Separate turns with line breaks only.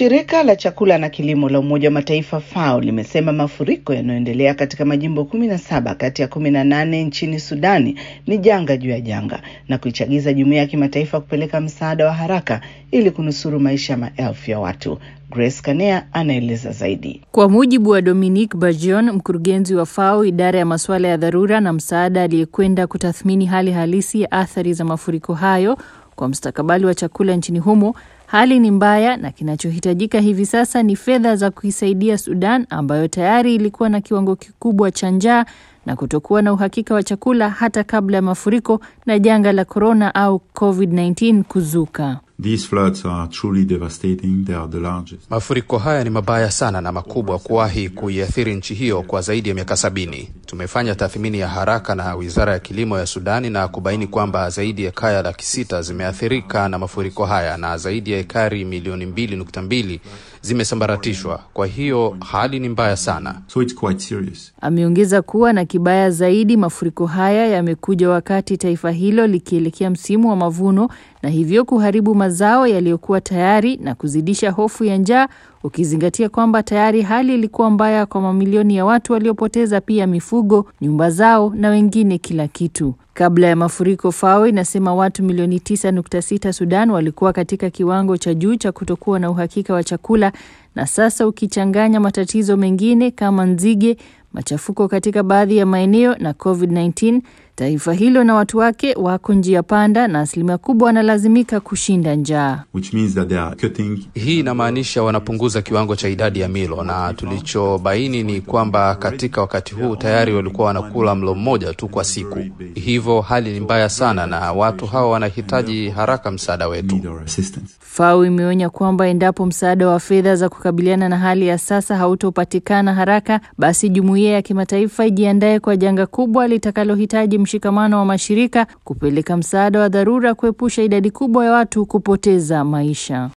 Shirika la chakula na kilimo la Umoja wa Mataifa FAO limesema mafuriko yanayoendelea katika majimbo kumi na saba kati ya kumi na nane nchini Sudani ni janga juu ya janga na kuichagiza jumuiya ya kimataifa kupeleka msaada wa haraka ili kunusuru maisha ya maelfu ya watu. Grace Kanea anaeleza zaidi.
Kwa mujibu wa Dominique Bajon, mkurugenzi wa FAO idara ya masuala ya dharura na msaada, aliyekwenda kutathmini hali halisi ya athari za mafuriko hayo kwa mustakabali wa chakula nchini humo, hali ni mbaya na kinachohitajika hivi sasa ni fedha za kuisaidia Sudan ambayo tayari ilikuwa na kiwango kikubwa cha njaa na kutokuwa na uhakika wa chakula hata kabla ya mafuriko na janga la korona au COVID-19 kuzuka.
These floods are truly devastating. They are the largest.
Mafuriko haya ni mabaya sana na makubwa kuwahi kuiathiri nchi hiyo kwa zaidi ya miaka sabini. Tumefanya tathmini ya haraka na Wizara ya Kilimo ya Sudani na kubaini kwamba zaidi ya kaya laki sita zimeathirika na mafuriko haya na zaidi ya ekari milioni mbili nukta mbili zimesambaratishwa. Kwa hiyo hali ni mbaya sana.
So it's quite serious.
Ameongeza kuwa na kibaya zaidi, mafuriko haya yamekuja wakati taifa hilo likielekea msimu wa mavuno na hivyo kuharibu mazao yaliyokuwa tayari na kuzidisha hofu ya njaa, ukizingatia kwamba tayari hali ilikuwa mbaya kwa mamilioni ya watu waliopoteza pia mifugo, nyumba zao na wengine kila kitu. Kabla ya mafuriko, FAO inasema watu milioni 9.6 Sudan walikuwa katika kiwango cha juu cha kutokuwa na uhakika wa chakula, na sasa ukichanganya matatizo mengine kama nzige, machafuko katika baadhi ya maeneo na COVID-19, taifa hilo na watu wake wako njia panda na asilimia kubwa wanalazimika kushinda njaa.
Which means that they are cutting.
Hii inamaanisha wanapunguza kiwango cha idadi ya milo, na tulichobaini ni kwamba katika wakati huu tayari walikuwa wanakula mlo mmoja tu kwa siku. Hivyo hali ni mbaya sana, na watu hawa wanahitaji haraka msaada wetu.
Need our assistance.
FAO imeonya kwamba endapo msaada wa fedha za kukabiliana na hali ya sasa hautopatikana haraka, basi jumuiya ya kimataifa ijiandae kwa janga kubwa litakalohitaji mshikamano wa mashirika kupeleka msaada wa dharura kuepusha idadi kubwa ya watu kupoteza maisha.